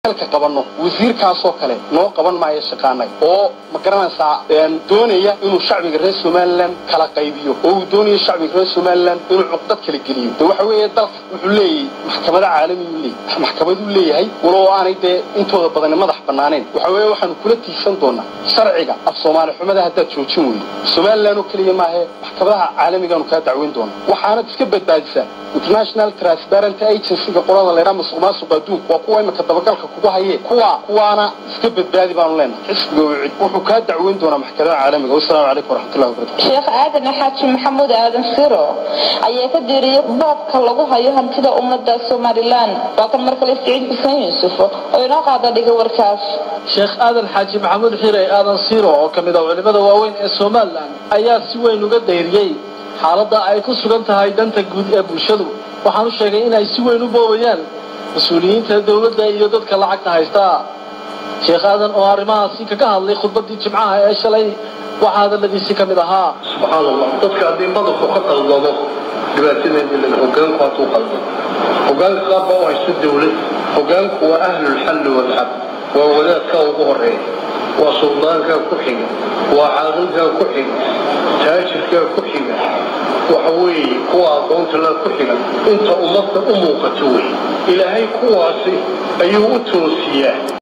ka qabanno wasiirkaasoo kale noo qaban maayo shaqaanag oo ma garanaysaa doonaya inuu shacbiga reer somalilan kala qaybiyo oo uu doonayo shacbiga reer somalilan inuu cuqdad kala geliyo de waxa weeye dalka wuxuu leeyahay maxkamada caalamiyu leeyahay maxkamaduu leeyahay walow aanay dee intooda badani madax bannaaneen waxa weeye waxaanu kula tiigsan doonaa sharciga af soomaali xumada haddaad joojin weydo somalilan oo keliya maahe maxkamadaha caalamigaanu kaa dacweyn doonaa waxaanad iska badbaadisaa international transparent agencyga qolada laydhaa masuq maasuqa adduunka waa kuwa imika dabagalka kugu hayee kuwa kuwaana iska badbaadi baanu leenahay xisbiga wicid wuxuu kaa dacweyn doonaa maxkamadaha caalamiga wasalaamu calaykum waraxmatullahi wabarakatu sheekh aadan xaaji maxamuud aadan siro ayaa ka diiriyay boobka lagu hayo hantida ummadda somalilan waa kan mar kale siciid xuseen yuusuf oo inoo qaada dhiga warkaas sheekh aadan xaaji maxamuud xire aadan siro oo ka mid ah culimada waaweyn ee somalilan ayaa si weyn uga dayriyey xaaladda ay ku sugan tahay danta guud ee bulshadu waxaanu sheegay inay si weyn u boobayaan mas-uuliyiinta dowladda iyo dadka lacagta haysta sheekh aadan oo arrimahaasi kaga hadlay khudbaddii jimcaha ee shalay waxaa hadalladiisi ka mid ahaa subxaan allah dadka haddii madaxu ka qaldamo dhibaatadeeda le hogaanku hadduu qaldamo hogaanka qaar baa u haysta dowlad hogaanku waa ahlulxalli walcab waa wadaadkaa ugu horeeya waa suldaankaa ku xiga waa caaqilkaa ku xiga taajirkaa ku xiga waxa weeye kuwa aqoontalaa ku xiga inta ummadda u muuqato wey ilaahay kuwaasi ayuu u toosiyaa